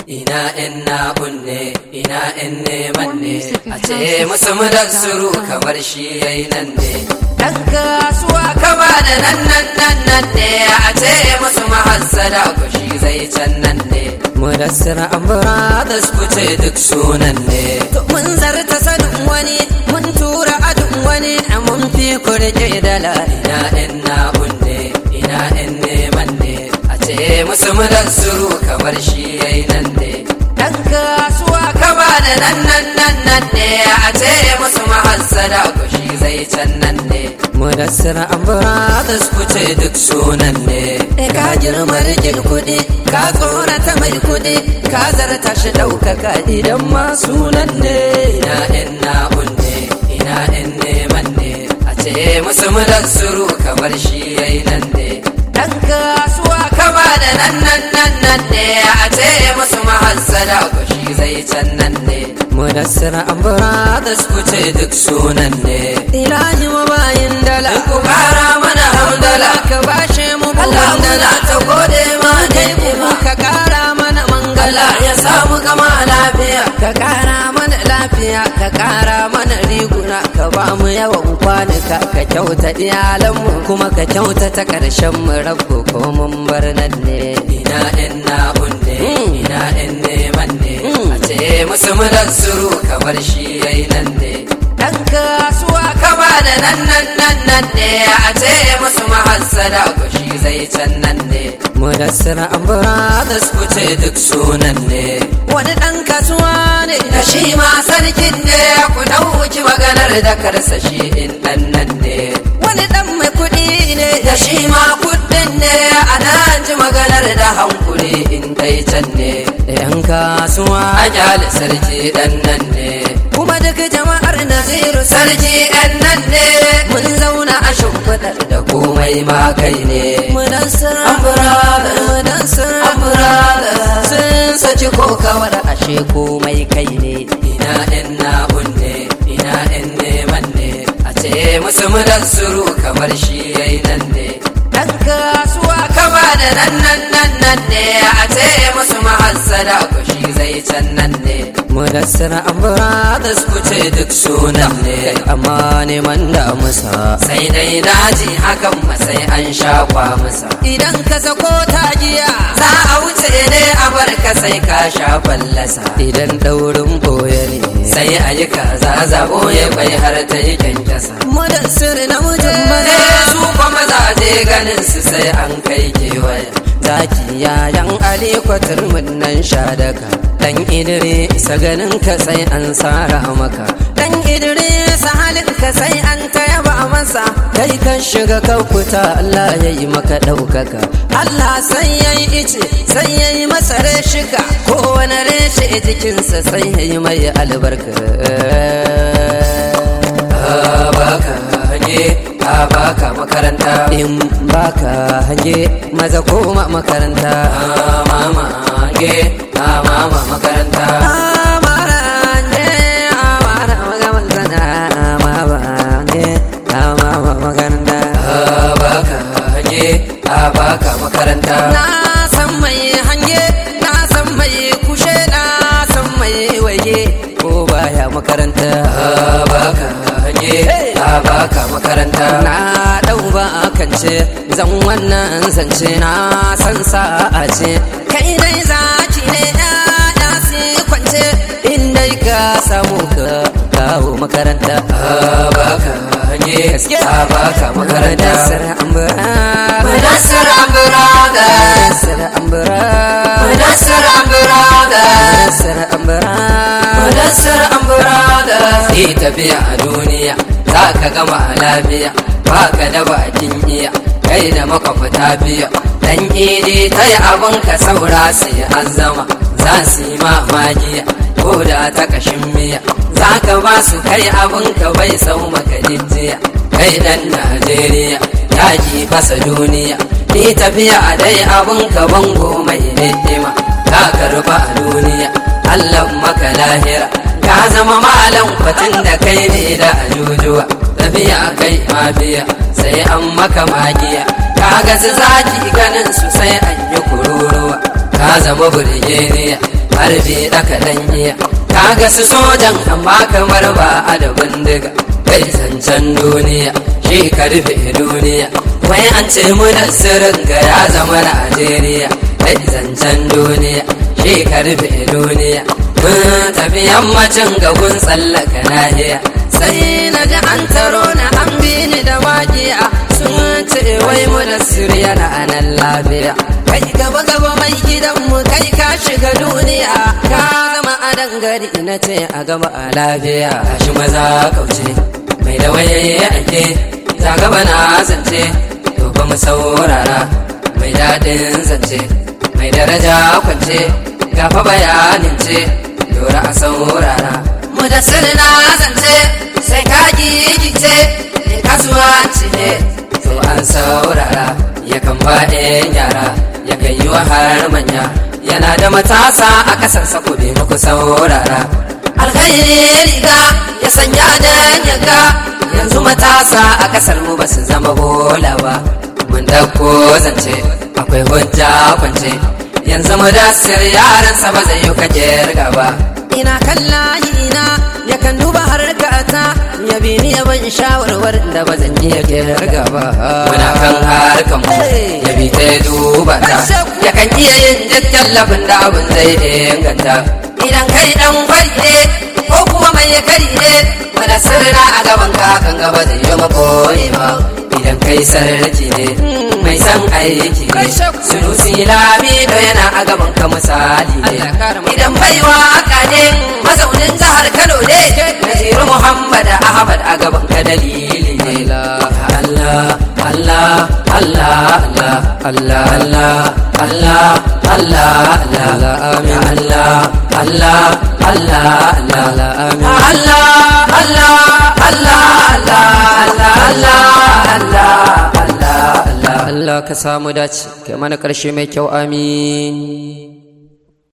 ina in na kunne ina in neman ne a ce musu mudassuru kamar shi yayi nan ne dan kasuwa kama da nan nan nan nan ne a ce musu mahassada ko shi zai can nan ne mudassir brothers ku ce duk sunan ne mun zarta sanin wani mun tura adun wani mun fi ku rike dala ina in na kunne ina in neman ne a ce musu mudassuru kamar shi yayi nan ne dan kasuwa kama da nan nan nan nan ne a ce musu mahassada ko shi zai can nan ne mudassir brothers ku ce duk sunan ne ka girma rikin kuɗi ka tsorata mai kuɗi ka zarta shi ɗaukaka idan ma sunan ne ina in na kunne ina in neman ne a ce musu mudassiru kamar shi yayi nan ne dan kasuwa kama da nan nan nan nan ne a ce musu mahassada ko shi zai can nan ne mudassir brothers ku ce duk sunan ne ilahi wa bayin dala ku kara mana hamdala ka bashe mu buwan dala ta gode ma dai mu ka kara mana mangala ya samu gama lafiya ka kara mana lafiya ka kara mana riguna ka ba mu yawan kwanuka ka kyauta iyalanmu kuma ka kyauta ta karshen mu rabu ko mun bar nan ne ina in na kunne ina in neman ne a ce musu mudassuru kamar shi yayi nan ne dan kasuwa kama da nan nan nan nan ne a ce musu mahassada ko shi zai can nan ne mudassir brothers ku ce duk sunan ne wani dan kasuwa ne da shi ma sarkin ne ku dauki maganar da karsa shi in dan nan ne wani dan mai kuɗi ne da shi ma kuɗin ne a nan ji maganar da hankuri in dai can ne yan kasuwa a kyale sarki dan nan ne kuma duk jama'ar naziru sarki dan nan ne mun zauna a shimfiɗar da komai ma kai ne mudassir ambrada mudassir ambrada sun saci ko kawar ashe komai kai ne ina in na kunne ina in neman ne a ce musu mudassiru kamar shi yayi nan ne dan kasuwa kama da nan nan nan nan ne a ce musu mahassada ko shi zai can nan ne mudassir brothers ku ce duk sunan ne amma neman da musa sai dai daji hakan ma sai an shafa musa idan ka sako tagiya za a wuce ne a bar ka sai ka sha fallasa idan daurin boye ne sai a yi kaza zabo ya bai har ta yi kyankyasa mudassir na muje su kuma mazaje ganin su sai an kai kewaya zaki yayan alikwatar nan sha daka dan idris ganin ka sai an sara maka dan idris halin ka sai an tayaba masa kai kan shiga kaukuta Allah ya yi maka ɗaukaka Allah sai ya yi ice sai ya yi masa reshika kowane reshe jikinsa sai ya yi mai albarka baka hange a baka makaranta in baka hange maza koma makaranta mama hange a mama makaranta amara hange amara magamantana mama hange a mama makaranta baka hange a baka makaranta na san mai hange na san mai kushe na san mai waye ko baya makaranta baka hange a baka makaranta na dau ba kance zan wannan zance na san sa'a ce kai dai zaki ne ya si kwance in dai ka samu ka kawo makaranta a baka hange a baka makaranta sar ambura mudassir ambura ga sar ambura mudassir ambura ga sar ambura mudassir ambura ga yi tafiya a duniya za ka gama lafiya baka da bakin iya kai da makwafta biya dan idi ta yi abin ka saura sai an zama za su yi mamagiya ko da ta kashin miya za ka ba su kai abin ka bai sau maka jijiya kai dan najeriya yaƙi fasa duniya ni tafiya dai abin ka bango mai ni'ima ka karba a duniya allah maka lahira ka zama malam fatin da kai ne da ajujuwa tafiya kai mafiya sai an maka magiya ka ga su zaki ganin su sai an yi kururuwa ka zama burgeniya harbi ɗaka ɗanye kaga su sojan amma kamar ba a da bindiga kai zancen duniya shi karfe duniya wai an ce mu da sirrin ga ya zama Najeriya kai zancen duniya shi karfe duniya mun tafi yammacin gagun tsallaka nahiya sai na ji an taro na an bi ni da waƙiya sun ce wai mu da siriya na anan lafiya kai gaba gaba mai gidanmu kai ka shiga duniya ka gama a dangare na ce a gama a lafiya shi maza kauce mai da waye ake za gaba na zance to ba mu saurara mai daɗin zance mai daraja kwance gafa bayanin ce dora a saurara mu da sirna zance sai ka gigice in kasuwanci ne to an saurara yakan ba yara yakan yi wa har manya yana da matasa a ƙasarsa ku bi muku saurara alkhairi riga ya sanya dan yaga yanzu matasa a ƙasar mu ba su zama bola ba mun dauko zance akwai hujja kwance yanzu mu dasir yaransa ba zai yi kaje ba ina kan layina ya kan duba harkata ya bi ni ya ban shawarwar da ba zan iya kirga ba muna kan harkan mu ya bi ta duba ta ya kan iya yin duk tallafin da abin zai inganta idan kai dan kwalle ko kuma mai kari ne wani sirra a gaban ka kan gaba zai yi makoyi ba idan kai sarki ne mai san aiki ne sunusi lamido yana a gaban ka misali ne idan baiwa aka ne mazaunin jihar kano ne naziru muhammad ahmad a gaban ka dalili ne Allah Allah Allah Allah Allah Allah Allah Allah Allah amin Allah Allah Allah Allah Allah Allah Allah Allah Allah Allah Allah Allah ka samu dace kai mana ƙarshe mai kyau amin